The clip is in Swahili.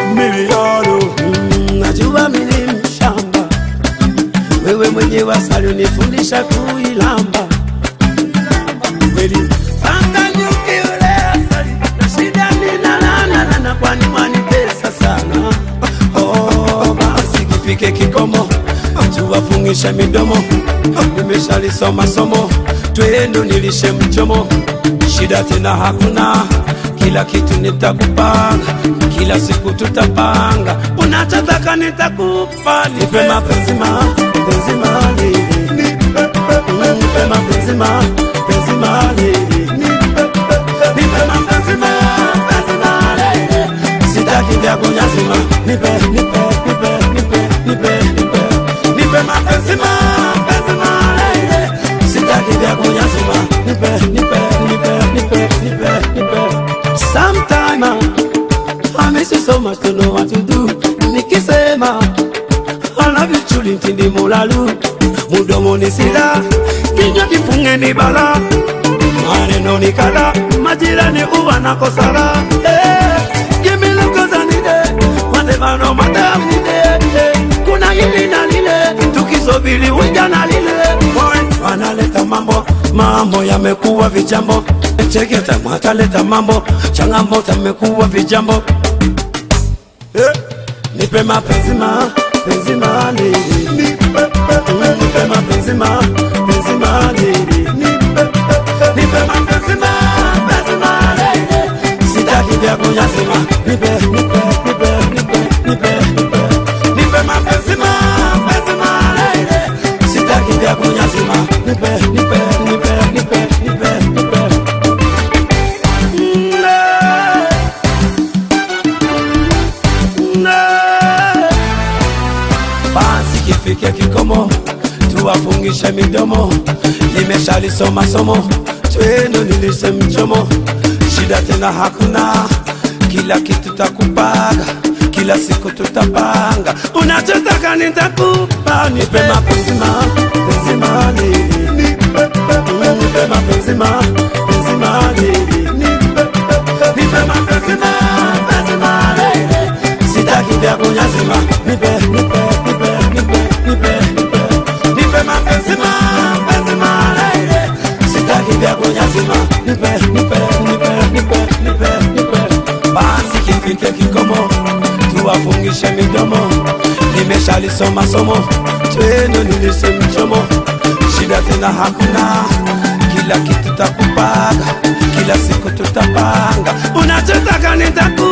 milioni Mm, najua mimi ni mshamba, wewe mwenyewe asali unifundisha kuilamba kweli. Panga nyuki ule asali, na shida ni na na na na na, kwani mwanitesa sana. Oh, basi kifike kikomo, tuwafungishe midomo. Nimeshalisoma somo, twendo nilishe mchomo, shida tena hakuna kila kitu nitakupanga, kila siku tutapanga, unachotaka nitakupa, nipe mapenzi ma penzi mali, nipe mapenzi ma penzi mali, nipe mapenzi ma penzi mali, sitaki vya kunyazima, nipe nipe nipe nipe nipe nipe nipe mapenzi ma penzi mali, sitaki vya kunyazima, nipe nipe nipe nipe nipe nipe Sometime I miss you so much to know what to do. Nikisema I love you truly ntindi mulalu mudomo ni sida kinywa kifunge ni bala maneno ni kala majirani uwa na kosara hey, give me love cause I need it whatever no matter I need it hey, kuna hili na lile tukisubiri ujana lile Boy, wanaleta mambo mambo yamekuwa vijambo cheketa mwataleta mambo changamoto yamekuwa vijambo Eh, nipe mapenzi ma penzi mali nipe mapenzi ma penzi mali nipe mapenzi ma penzi mali sitaki vya kunyazima nipe nipe nipe nipe nipe nipe nipe mapenzi ma penzi mali sitaki vya kunyazima nipe nipe nipe nipe nipe nipe basi kifike kikomo, tuwafungishe midomo. Nimeshalisoma somo, twendo nilishe mchomo, shida tena hakuna, kila kitu takupaga, kila siku tutapanga, unachotaka nitakupa, nipe mapenzi ma penzi mali, nipe mapenzi ma penzi mali, nipe mapenzi ma penzi mali sitaki vya kunyazima, nipe nipe nipe nipe nipe nipe nipe mapenzi ma penzi malaile, sitaki vya kunyazima, nipe nipe nipe nipe nipe nipe basi kifike kikomo, tuwafungishe midomo, nimeshalisoma somo, twendo nilishe mchomo, shida tena hakuna, kila kitu takupaga, kila siku tutapanga, unachotaka nitaku